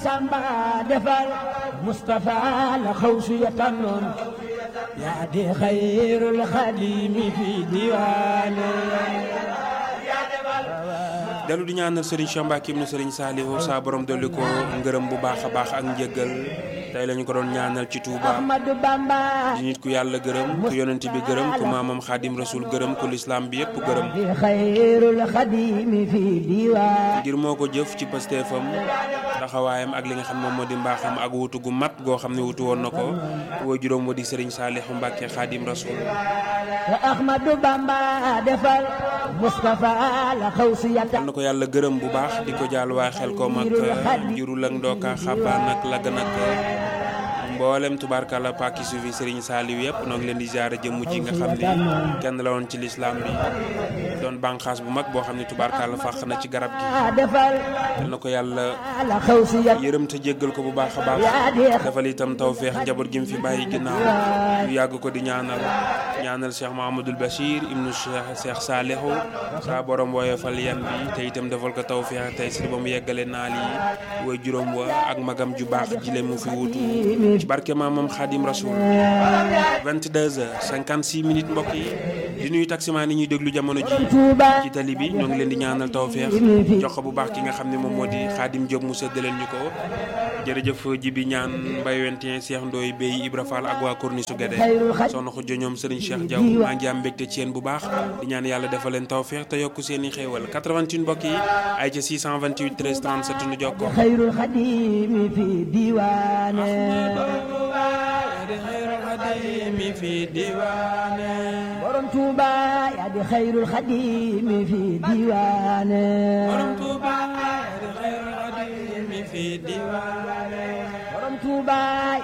samba defal Mustafa la xawsu ya tànnoon yaa di xayrul xadimi fi diwaane dellu di ñaanal Serigne Cheikh Mbacke ibnu Serigne Saliou saa borom dolli ko ngërëm bu baax a baax ak njëggal tey la ñu ko doon ñaanal ci Touba Ahmadu Bamba di nit ku yàlla gërëm ku yonent bi gërëm ku maamam xaadim rasul gërëm ku lislaam bi yépp gërëm di xayrul xadimi fi diwaane ngir moo ko jëf ci pasteefam taxawaayam ak li nga xam moom moo di mbaaxam ak wutu gu mat goo xam ne wutu woon na ko woo juróom wa di Serigne Saliou Mbacke xaadim rasul te Ahmadu Bamba defal Mustafa la xawsu ya yal na ko yàlla gërëm bu baax di ko jaal waa xel ko mag jurul ak ndooka xabaan ak lagg nag mboolem tubaarkàlla pàkki suufi Serigne Saliou yëpp noo ngi leen di ziare jëmm ji nga xam ne kenn la woon ci lislaam bi doon bànqaas bu mag boo xam ne tubaarkàlla fàq na ci garab gi defal yal na ko yàlla la xawsu ya yërëm te jéggal ko bu baax a baax defal itam tawféex njaboot gi mu fi bàyyi ginnaaw yu yàgg ko di ñaanal ñaanal Cheikh Mahamadul Bachir ibnu Cheikh Cheikh Salihu saa borom woyofal yan bi te itam defal ko tawféex tey si ba mu yeggale naal yi way juróom wa ak magam ju baax jile mu fi wutu ci barke maamam Xaadim Rasul 22 heures 56 minutes mbokk yi di nuyu taximaan yi ñuy déglu jamono ji Tuuba ci tali bi ñoo ngi leen di ñaanal tawféex jox ko bu baax ki nga xam ne moom moo di Xaadim Diop mu séddaleen ñu ko jërëjëf jibi ñaan mbay wentien Cheikh Ndoye Bey Ibra Fall ak waa Corniche su Guédé soxna Xujjo ñoom Serigne Cheikh Diaw maa ngi am mbégte ci yéen bu baax di ñaan yàlla defal leen tawféex te yokk seen i xéewal 88 mbokk yi ay ca 628 13 37 nu jokkoo xayrul xadimi fi diwaane mi fi diwaane borom Tuuba yaa di xayrul xadimi fi diwaane Tuuba mi fi diwaane borom Tuuba